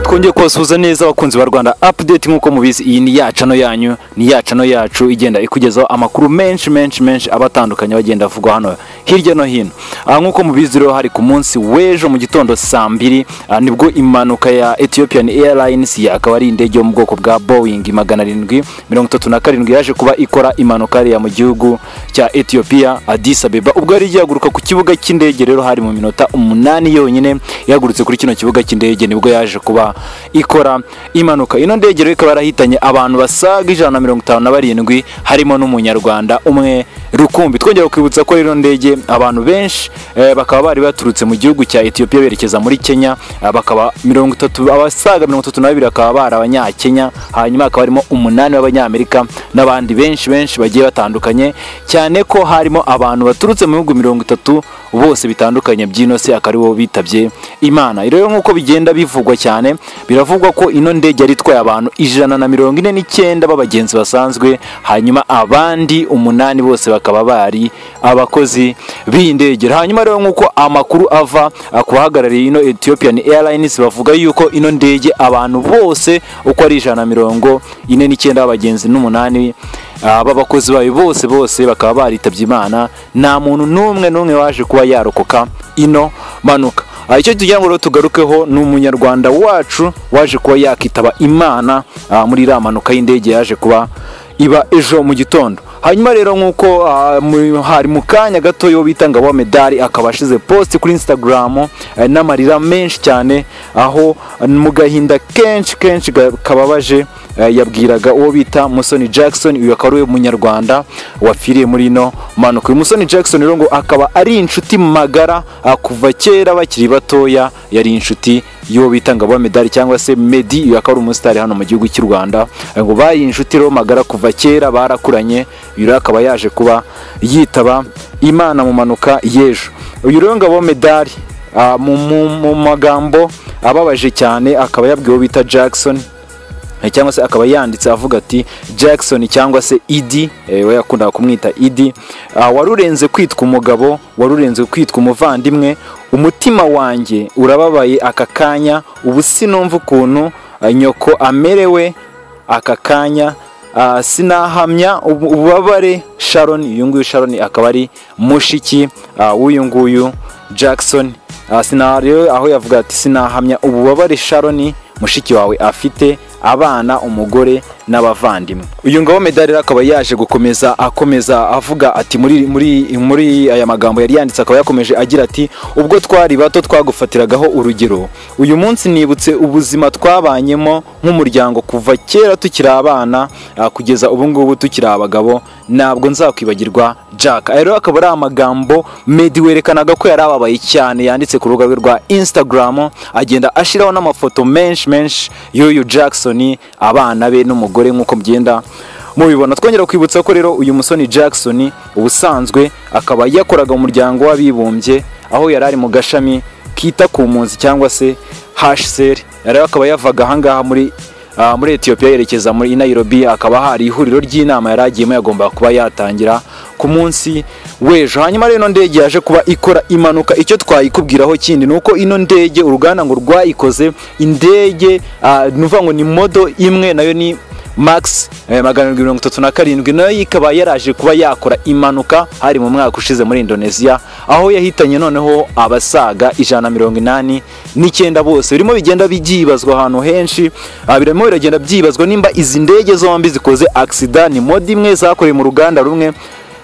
twongeye kubasuhuza neza abakunzi ba rwanda apudeti nk'uko mubizi iyi ni yacano yanyu ni yacano yacu igenda ikugezaho amakuru menshi menshi menshi aba atandukanye bagenda avugwa hano hirya no hino aha nk'uko mubizi rero hari ku munsi w'ejo mu gitondo saa mbiri ah, nibwo impanuka ya ethiopian airlines ya- akaba ari indege yo mu bwoko bwa boeing magana arindwi mirongo itatu na karindwi yaje kuba ikora impanuka hariya mu gihugu cya ethiopia addis abeba ubwo yari igihaguruka ku kibuga cy'indege rero hari mu minota umunani yonyine yahagurutse kuri kino kibuga cy'indege nibwo yaje kuba ikora impanuka ino ndege rero ikaba yarahitanye abantu basaga ijana na mirongo itanu na barindwi harimo n'umunyarwanda umwe rukumbi twongera kwibutsa ko rero ndege abantu benshi eh, bakaba bari baturutse mu gihugu cya ethiopia berekeza muri kenya eh, bakaba mirongo itatu abasaga mirongo itatu na babiri bakaba bari abanyakenya hanyuma hakaba harimo umunani b'abanyamerika n'abandi benshi benshi bagiye batandukanye cyane ko harimo abantu baturutse mu bihugu mirongo itatu bose bitandukanye by'ino si akaba aribo bitabye imana rero nk'uko bigenda bivugwa cyane biravugwa ko ino ndege yari itwaye abantu ijana na mirongo ine n'icyenda b'abagenzi basanzwe hanyuma abandi umunani bose bakaba bari abakozi b'iyi ndege hanyuma rero nk'uko amakuru ava ah, ku bahagarariye ino ethiopian airlines bavuga yuko ino ndege abantu bose uko ari ijana na mirongo ine n'icyenda b'abagenzi n'umunani ah, b'abakozi bayo bose bose bakaba baritabye imana nta muntu n'umwe n'umwe waje kuba yarokoka ino manuka Ah, icyo tugira ngo rero tugarukeho ni umunyarwanda wacu waje kuba yakitaba imana ah, muri iriya mpanuka y'indege yaje kuba iba ejo mu gitondo hanyuma rero nk'uko ah, mu- hari mu kanya gato yo bita ngabo medali akaba ashize post kuri instagram eh, n'amarira menshi cyane aho ah, mu gahinda kenshi kenshi ga- kababaje eh, yabwiraga uwo bita musoni jackson uyu akaba ari we munyarwanda wapfiriye muri ino mpanuka uyu musoni jackson rero ngo akaba ari inshuti magara ah, kuva kera bakiri batoya yari inshuti y'uwo bita ngabo medali cyangwa se medi uyu akaba ari umusitari hano mu gihugu cy'u rwanda eh, ngo bayi inshuti rero magara kuva kera barakuranye uyu rero akaba yaje kuba yitaba imana mu mpanuka y'ejo uyu rero ngabo medali ah, mu- mu mu magambo ababaje cyane akaba yabwiye uwo bita jackson Eh, cyangwa se akaba yanditse avuga ati jackson cyangwa se idi eh, we yakundaga kumwita idi ah, wari urenze kwitwa umugabo wari urenze kwitwa umuvandimwe umutima wanjye urababaye aka kanya ubu sinumva ukuntu ah, nyoko amerewe aka kanya ah, sinahamya ubu- ububabare sharon uyu nguyu sharon akaba ari mushiki ah, w'uyu nguyu jackson Ah, sinariyo aho yavuga ati sinahamya ububabare sharoni mushiki wawe afite abana umugore n'abavandimwe uyu ngabo medali rero akaba yaje gukomeza akomeza avuga ati muri muri muri aya magambo yari yanditse akaba yakomeje agira ati ubwo twari bato twagufatiragaho urugero uyu munsi nibutse ubuzima twabanyemo nk'umuryango kuva kera tukiri abana ah, kugeza ubu ngubu tukiri abagabo ntabwo nzakwibagirwa jack aya rero akaba ari amagambo medi werekanaga ko yari ababaye cyane yanditse ku rubuga rwe rwa instagram agenda ashyiraho n'amafoto menshi menshi y'uyu jackson abana be n'umugore nk'uko mugenda mubibona twongera kwibutsa ko rero uyu musoni jackson ubusanzwe akaba yakoraga mu muryango w'abibumbye aho yari ari mu gashami kita ku mpunzi cyangwa se hsr rero akaba yavaga ahangaha muri Ah, muri Ethiopia yerekeza muri i Nairobi hakaba hari ihuriro ry'inama yari agiyemo yagombaga kuba yatangira ku munsi w'ejo hanyuma rero ino ndege yaje kuba ikora impanuka icyo twayikubwiraho kindi ni uko ino ndege uruganda ngo rwayikoze indege ah, ni ukuvuga ngo ni modo imwe nayo ni max eh, magana arindwi mirongo itatu na karindwi nayo ikaba yaraje kuba yakora impanuka hari mu mwaka ushize muri indonesia aho yahitanye noneho abasaga ijana na mirongo inani n'icyenda bose birimo bigenda byibazwa ahantu henshi ah, birimo biragenda byibazwa nimba izi ndege zombi zikoze agisida ni modi imwe zakoreye mu ruganda rumwe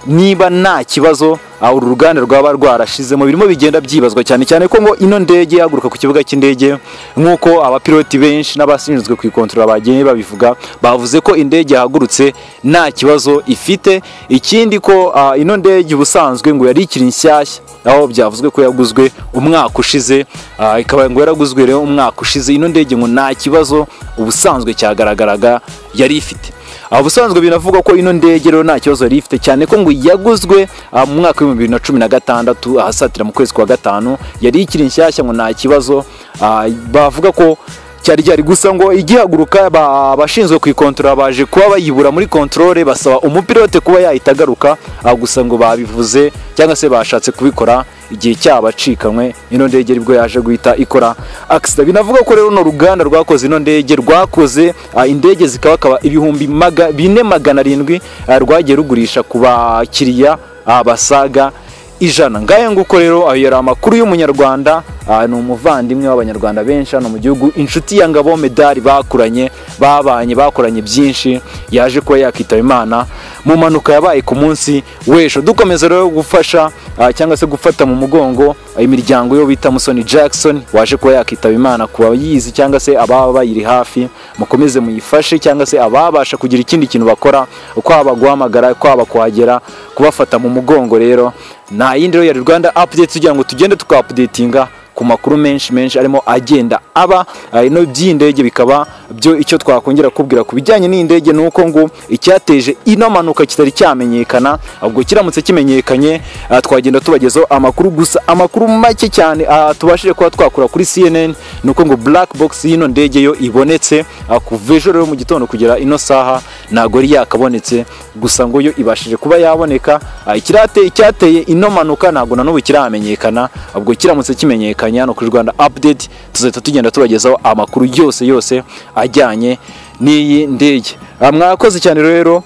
niba nta kibazo ah, uru ruganda rwaba rwarashizemo birimo bigenda byibazwa cyane cyane ko ngo ino ndege yahaguruka ku kibuga cy'indege nk'uko abapiloti benshi n'abashinzwe kuyikontorora bagiye babivuga bavuze ko indege yahagurutse nta kibazo ifite ikindi ko ah, ino ndege ubusanzwe ngo yari ikiri nshyashya aho byavuzwe ko yaguzwe umwaka ushize ah, ikaba ngo yaraguzwe rero umwaka ushize ino ndege ngo nta kibazo ubusanzwe cyagaragaraga yari ifite aha ubusanzwe binavugwa ko ino ndege rero nta kibazo yari ifite cyane ko ngo yaguzwe ah, mu mwaka w'ibihumbi bibiri na cumi na gatandatu ahasatira mu kwezi kwa gatanu yari ikiri nshyashya ngo nta kibazo ah, bavuga ko cyari gihari gusa ngo igihaguruka ba- abashinzwe kuyikontorora baje kuba bayibura muri kontorore basaba umupilote kuba yahita agaruka aho gusa ngo babivuze cyangwa se bashatse kubikora igihe cyabacikanywe ino ndege nibwo yaje guhita ikora akisida binavuga ko rero runo ruganda rwakoze ino ndege rwakoze ah, indege zikabakaba ibihumbi maga- bine magana arindwi ah, rwagiye rugurisha ku bakiriya ah, basaga ijana ngaya nguko rero ayo yari amakuru y'umunyarwanda ah, ni umuvandimwe w'abanyarwanda benshi hano mu gihugu inshuti ya ngabo medali bakuranye babanye bakoranye byinshi yaje kuba yakitaba imana mu mpanuka yabaye ku munsi w'ejo dukomeza rero gufasha ah, cyangwa se gufata mu mugongo ah, imiryango yo bita musoni jackson waje kuba yakitaba imana ku bayizi cyangwa se ababa bayiri hafi mukomeze muyifashe cyangwa se ababasha kugira ikindi kintu bakora kwaba guhamagara kwaba kuhagera kubafata mu mugongo rero nta yindi rero ya rwanda apudeti kugira ngo tugende tukapudetinga ku makuru menshi menshi arimo agenda aba eh, no by'indege bikaba byo icyo twakongera kubwira ku bijyanye n'indege ni uko ngo icyateje ino mpanuka kitari cyamenyekana ubwo kiramutse kimenyekanye eh, twagenda tubagezaho amakuru gusa amakuru make cyane ah, tubashije kuba twakura kuri cnn ni uko ngo black box y'ino ndege yo ibonetse ah, kuva ejo rero mu gitondo kugera ino saha ntabwo yari yakabonetse gusa ngo yo ibashije kuba yaboneka ah, ikirateye icyateye ino mpanuka ntabwo na n'ubu kiramenyekana ubwo kiramutse kimenyekanye hano kuri rwanda update tuzahita tugenda tubagezaho amakuru yose yose ajyanye n'iyi ndege Ah, mwakoze cyane rero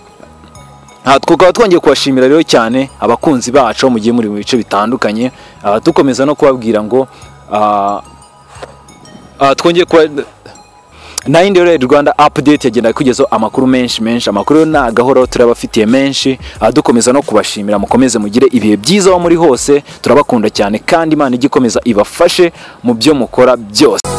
aha tukaba twongeye kubashimira rero cyane abakunzi bacu mugiye muri mu bice bitandukanye ah, dukomeza no kubabwira ngo ah, ah, twongeye kuba nayindi rero rwanda update yagenda kugezaho amakuru menshi menshi amakuru yo ni agahoro turabafitiye menshi aha dukomeza no kubashimira mukomeze mugire ibihe byiza aho muri hose turabakunda cyane kandi imana igikomeza ibafashe mu byo mukora byose